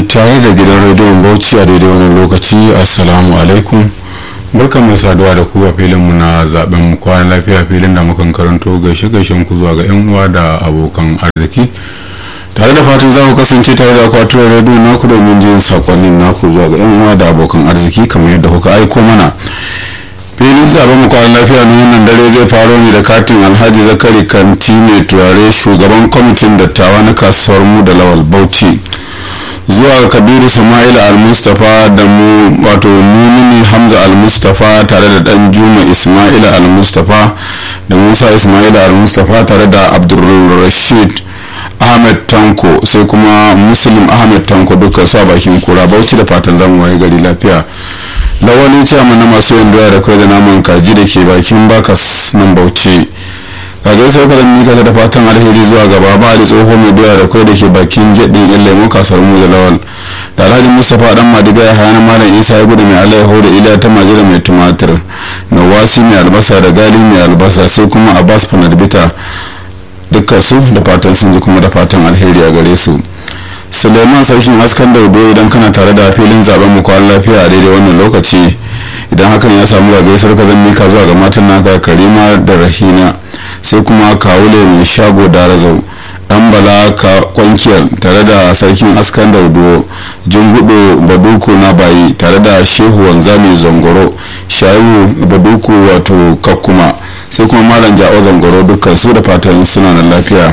tare da gidan rediyon bauchi a daidai wani lokaci assalamu alaikum barkan mai saduwa da ku a filin mu na zaben mu kwana lafiya filin da mukan karanto gaishe gaishen ku zuwa ga yan uwa da abokan arziki tare da fatan za ku kasance tare da akwatuwar rediyo naku domin jin sakonnin naku zuwa ga yan uwa da abokan arziki kamar yadda kuka aiko mana filin zaben mu kwana lafiya na wannan dare zai faro ne da katin alhaji zakari kanti mai turare shugaban kwamitin dattawa na kasuwar mu da lawal bauchi zuwa kabiru sama'ila al-mustapha da mu wato mumini hamza al-mustapha tare da dan juma ismaila al-mustapha da musa ismaila al-mustapha tare da abdulrashid ahmed tanko sai kuma muslim ahmed tanko dukkan su a bakin kura bauchi da fatan zamu waye gari lafiya lawali chairman na masu yin doya da kai da naman kaji da ke bakin bakas nan bauchi kaga sai ka zan mika da fatan alheri zuwa gaba ba da tsoho mai doya da kai da ke bakin gedin yan lemo kasar mu da lawal da alhaji mustapha dan madiga ya hana malam isa ya gudu mai alaiho da iliya ta majira mai tumatir nawasi mai albasa da gali mai albasa sai kuma abbas fanadbita dukkan su da fatan sun ji kuma da fatan alheri a gare su suleiman sarkin askan daudo idan kana tare da filin zaben mu kwan lafiya a daidai wannan lokaci idan hakan ya samu ga gaisuwar ka zan mika zuwa ga matan naka karima da rahina sai kuma kawule mai shago da razau dan bala ka kwankiyar tare da sarkin askan daudo jingudo baduku na bayi tare da shehu wanzami zangoro shayu baduku wato kakkuma sai kuma malam ja'o zangoro dukkan su da fatan suna nan lafiya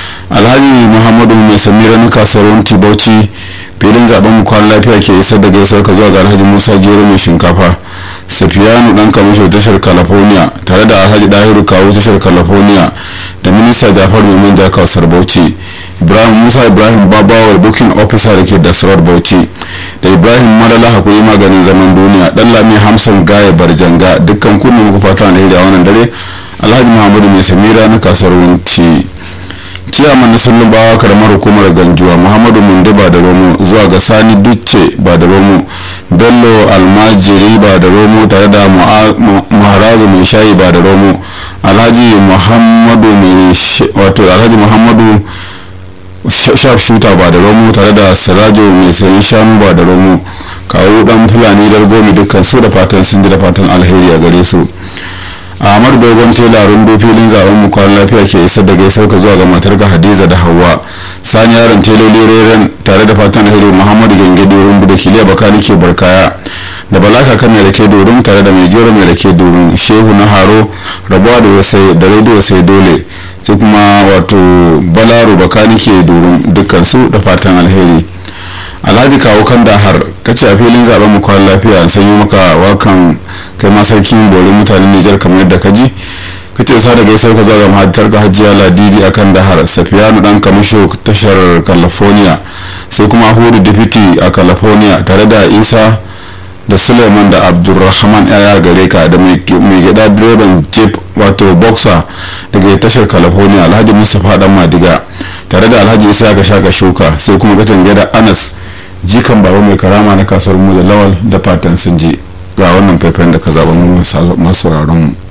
alhaji muhammadu mai samira na kasuwar tibauci filin zaben mu kwan lafiya ke isar da gaisuwar ka zuwa ga alhaji musa gero mai shinkafa safiyanu dan kamisho tashar california tare da alhaji dahiru kawo tashar california da minista jafar mai manja kawasar bauchi ibrahim musa ibrahim babawar booking officer da ke dasarar bauchi da ibrahim malala hakuri maganin zaman duniya dan lami hamsin gaya barjanga dukkan kunnen muku fata alheri a wannan dare alhaji muhammadu mai samira na kasuwar wunci ciyaman na sullun bawa karamar hukumar ganjuwa muhammadu munde ba da romo zuwa ga sani ducce ba da romo bello almajiri ba da romo tare da muharazu mai shayi ba da romo alhaji muhammadu mai wato alhaji muhammadu shaf shuta ba da romo tare da sirajo mai sayin shanu ba da romo kawo dan fulani dargomi dukkan su da fatan sun ji da fatan alheri a gare su ahmad dogon tela rundu filin zaben mu kwan lafiya ke isar da gaisar ka zuwa ga matar ka hadiza da hawa sani yaron teloli reren tare da fatan alheri muhammadu gengedi rundu da kiliya bakari ke barkaya da balaka kan mai rake dorin tare da mai gero mai rake dorin shehu na haro rabuwa da wasai da rediyo sai dole sai kuma wato balaro bakani ke dorin dukkan su da fatan alheri alhaji kawo kan dahar kace a filin zaben mu kwan lafiya an sanyo maka wakan kai ma sarkin borin mutanen nijar kamar yadda ka ji kace sa da gaisar ka zuwa ga mahaddar ka hajjiya ladidi akan dahar safiyanu dan kamisho tashar california sai kuma hudu deputy a california tare da isa da suleiman da abdulrahman yaya gare ka da mai gida direban jeep wato boxer daga tashar california alhaji mustapha dan madiga tare da alhaji isa ga shaka shuka sai kuma gatan gida anas jikan baba mai karama na kasuwar mu da lawal da fatan sun ji ga wannan faifayen da ka zaba mu masu sauraron mu